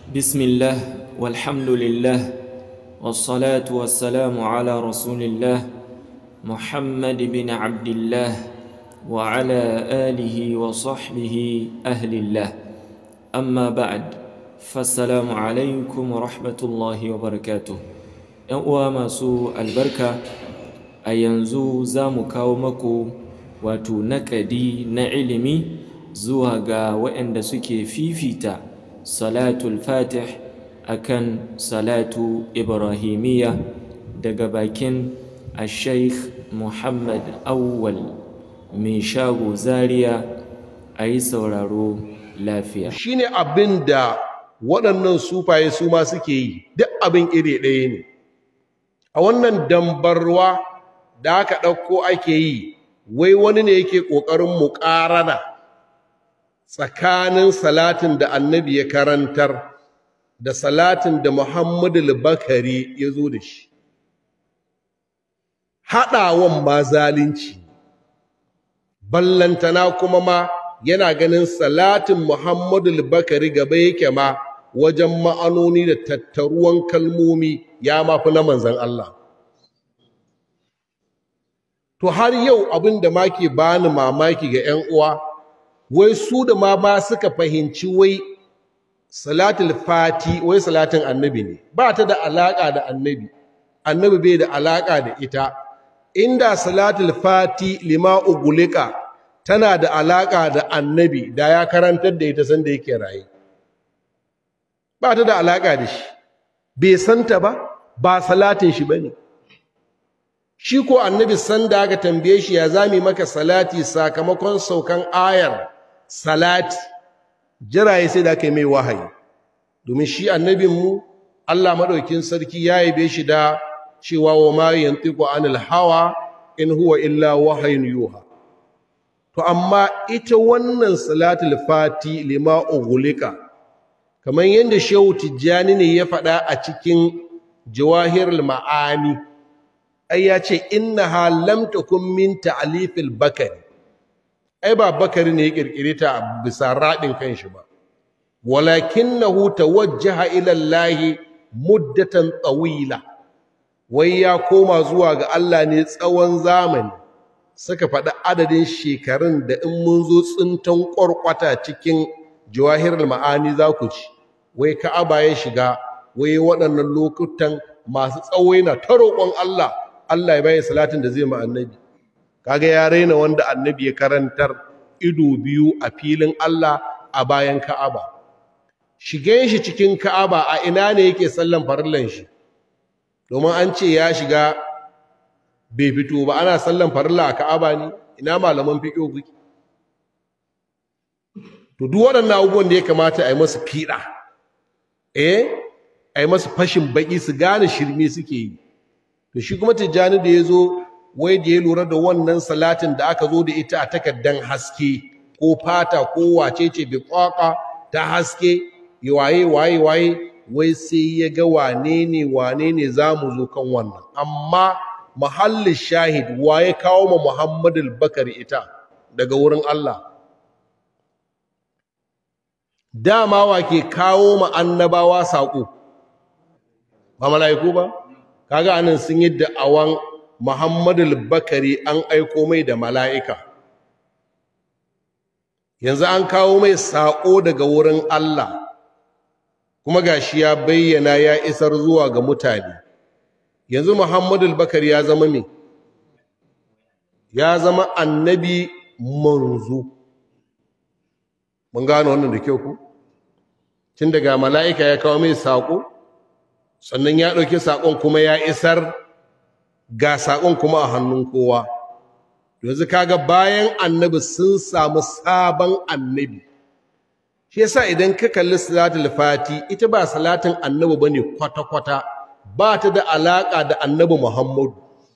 بسم الله والحمد لله والصلاة والسلام على رسول الله محمد بن عبد الله وعلى آله وصحبه أهل الله أما بعد فالسلام عليكم ورحمة الله وبركاته uwa masu albarka a yanzu za mu kawo maku wato naƙadi na ilimi zuwa ga waɗanda suke fifita salatul fatih akan salatu ibrahimiyya daga bakin ashaikh muhammad awwal mai shago zaria a yi sauraro lafiya shine abin da waɗannan sufaye su ma suke yi duk abin iri ɗaya ne a wannan dambarwa da aka ɗauko ake yi wai wani ne yake ƙoƙarin muƙarana tsakanin salatin da annabi ya karantar da salatin da muhammadu bakari ya zo da shi haɗawan ma zalunci ballantana kuma ma yana ganin salatin muhammadu bakari gaba yake ma wajen ma'anoni da tattaruwan kalmomi ya mafi na manzan Allah to har yau abin da ma ke bani mamaki ga 'yan uwa wai su da ma ba suka fahimci wai salatul fati wai salatin annabi ne ba ta da alaka da annabi annabi bai da alaka da ita inda salatul fati lima ugulika tana da alaka da annabi da ya karantar da ita sanda yake raye ba ta da alaka da shi bai santa ba ba salatin shi bane shi ko annabi sanda aka tambaye shi ya zami maka salati sakamakon saukan ayar salati jiraye sai da aka yi mai wahayi domin shi annabinmu Allah maɗaukin sarki ya yabe shi da cewa wa ma yantiqu anil hawa in huwa illa wahayin yuha to amma ita wannan salatul fati lima ughliqa kamar yadda shehu tijjani ne ya faɗa a cikin jawahirul ma'ani ai ya ce innaha lam takun min ta'lifil bakari ai ba bakari ne ya kirkire ta bisa radin kanshi ba walakinahu tawajjaha ila Allah muddatan tawila wai ya koma zuwa ga Allah ne tsawon zamani suka faɗi adadin shekarun da in mun zo tsintan ƙwarƙwata cikin jawahirul ma'ani za ku ci wai ka'aba ya shiga wai waɗannan lokutan masu tsawo yana ta roƙon Allah Allah ya bayi salatin da zai ma annabi kaga ya raina wanda annabi ya karantar ido biyu a filin Allah a bayan Ka'aba shigen shi cikin Ka'aba a ina ne yake sallan farillan shi domin an ce ya shiga bai fito ba ana sallan farilla a Ka'aba ne ina malaman fiqh kuke to duk waɗannan abubuwan da ya kamata a yi masu fiɗa eh a yi masu fashin baƙi su gane shirme suke yi to shi kuma tijjani da ya zo wai da ya lura da wannan salatin da aka zo da ita a takaddan haske ko fata ko wace ce bai kwaka ta haske ya waye waye waye wai sai ya ga wane ne wane ne za mu zo kan wannan amma mahallin shahid waye kawo ma muhammadul bakari ita daga wurin Allah dama wa ke kawo ma annabawa saƙo ba mala'iku ba kaga anan sun yi da'awan Muhammadu Bakari an aiko mai da mala'ika yanzu an kawo mai saƙo daga wurin Allah kuma gashi ya bayyana ya isar zuwa ga mutane yanzu Muhammadu Bakari ya zama me ya zama annabi manzo mun gano wannan da kyau ku tun daga mala'ika ya kawo mai saƙo sannan ya ɗauki saƙon kuma ya isar ga saƙon kuma a hannun kowa yanzu kaga bayan annabi sun samu sabon annabi shi yasa idan ka kalli salatul fati ita ba salatin annabi bane kwata-kwata ba ta da alaƙa da annabi muhammadu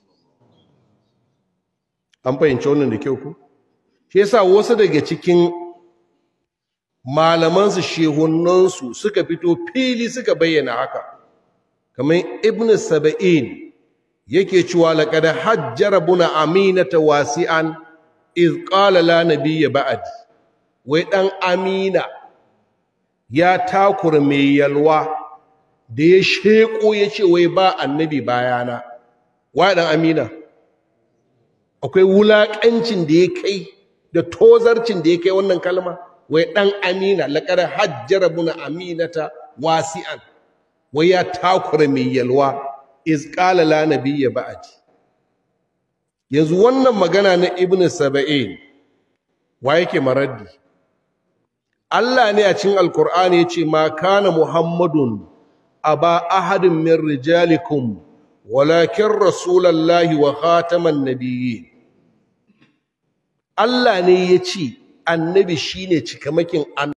an fahimci wannan da kyau ku shi yasa wasu daga cikin malamansu shehunansu suka fito fili suka bayyana haka kamar ibn saba'in yake cewa laqad hajjara buna aminata wasi'an iz qala la nabiyya ba'd wai dan amina ya takura mai yalwa da ya sheko ya ce wai ba annabi bayana wa dan amina akwai wulaƙancin da ya kai da tozarcin da ya kai wannan kalma wai ɗan amina laƙar hajjara buna aminata wasi'an wai ya takura mai yalwa iz qala la nabiyya ba'di yanzu wannan magana na ibn saba'in wa yake maraddi Allah ne a cikin alkur'ani yace ma kana muhammadun aba ahadin min rijalikum walakin rasulallahi wa khataman nabiyyin Allah ne yace annabi shine cikamakin